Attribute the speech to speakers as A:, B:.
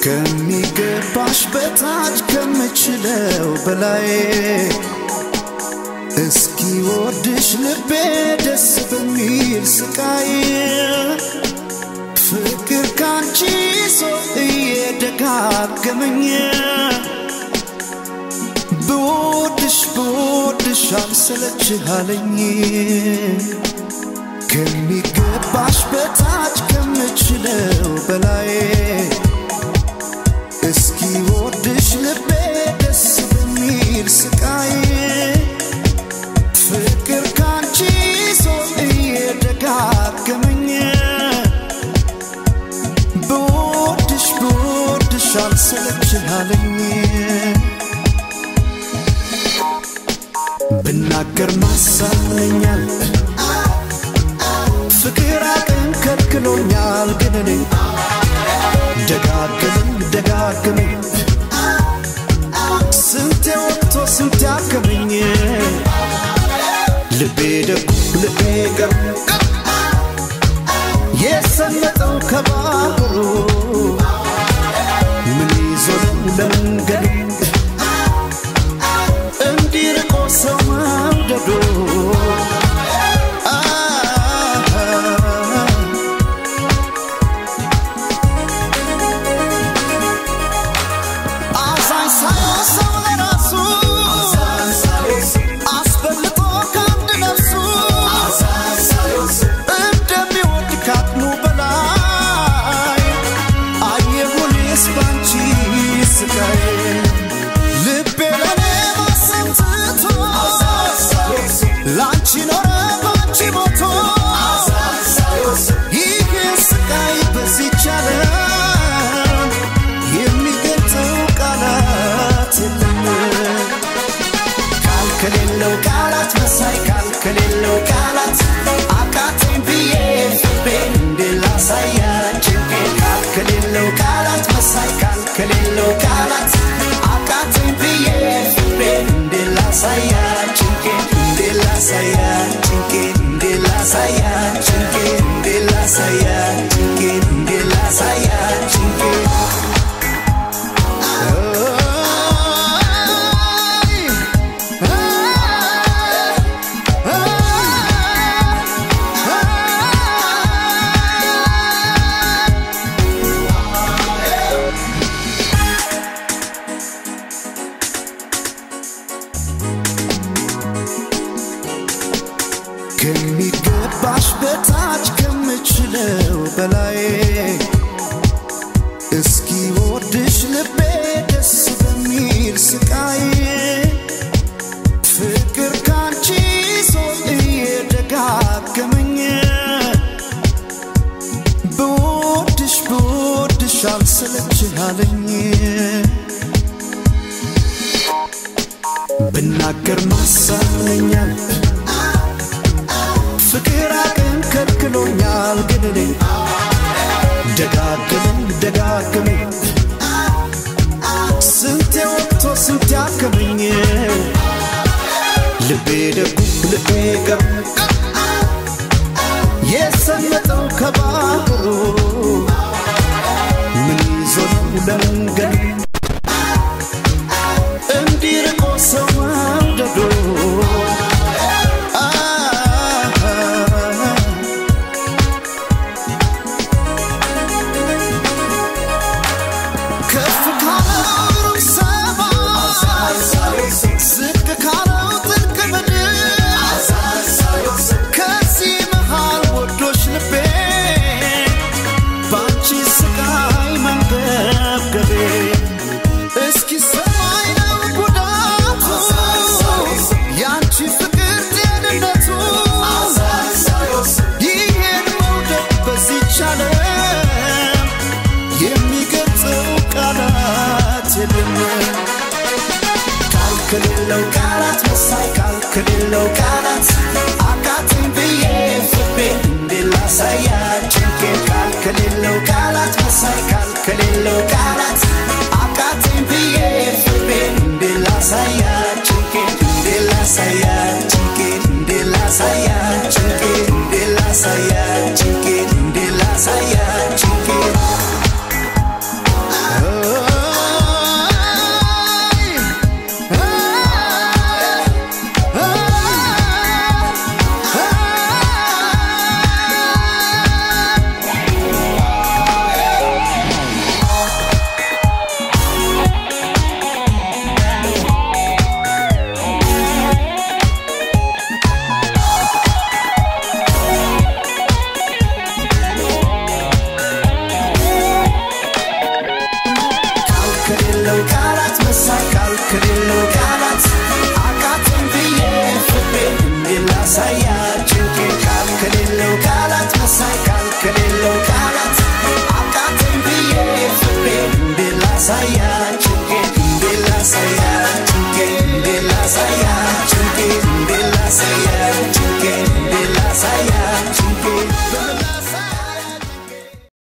A: ከሚገባሽ በታች ከምችለው በላይ እስኪ ወድሽ ልቤ ደስ በሚል ስቃይ ፍቅር ካንቺ ሰው እየደጋገመኝ ብወድሽ ብወድሽ አልሰለችሃለኝ ከሚገባሽ በታች ከምችለው በላይ እስኪ ወድሽ ልቤ ደስ በሚል ስቃይ ፍቅር ካንቺ ሰው እየደጋገመኝ ብወድሽ ብወድሽ አልሰለችሃለኝ ብናገር ማሳመኛል ፍቅር አቅም ከልክሎኛል ግን እኔ ደጋግመኝ ደጋግመኝ ስንቴ ወጥቶ ስንቴ አከመኝ ልቤ ደጉ ልቤ ገሩ የሰመጠው ከባህሩ ምን ይዞ ነው ለመንገዱ እንዲርቆ ሰው መውደዱ አዛኝ ሳይሆን ሰው ለራሱ አስበልጦ ከአንድ ነፍሱ እንደሚወድ ካቅሙ በላይ አየሁኔስ ባንቺ ስቃይ ልቤ ለኔ ማሰብ ትቶ ላንቺ ኖረ ባንቺ ሞቶ ይህ ስቃይ በዚች ዓለም የሚገልጸው ቃላት የለም ቃል ከሌለው ቃላት መሳይ ቃል ከሌለው ቃላት አቃተኝ ብዬ ፍቅሬን እንዴት ላሳያት ጭንቄን ቃል ከሌለው ቃላት መሳይ ቃል ከሌለው ቃላት አቃተኝ ብዬ ፍቅሬን እንዴት ላሳያት ጭንቄን እንዴት ላሳያት ጭንቄን እንዴት ላሳያት ጭንቄን እንዴት ላሳያት ጭንቄን እንዴት ላሳያት ጭንቄን ከሚገባሽ በታች ከምችለው በላይ እስኪ ወድሽ ልቤ ደስ በሚል ስቃይ ፍቅር ካንቺ ሰው እየደጋገመኝ ብወድሽ ብወድሽ አልሰለችሃለኝ ብናገር ማሳመኛል ፍቅር አቅም ከልክሎኛል ግን እኔ ደጋግመኝ ደጋግመኝ ስንቴ ወጥቶ ስንቴ አከመኝ ልቤ ደጉ ልቤ ገሩ የሰመጠው ከባህሩ ምን ይዞ ነው ለመንገዱ እንዲርቆ ሰው መውደዱ ከፍ ካለው ሰማይ ዝቅ ካለው ጥልቅ ምድር
B: ሳያ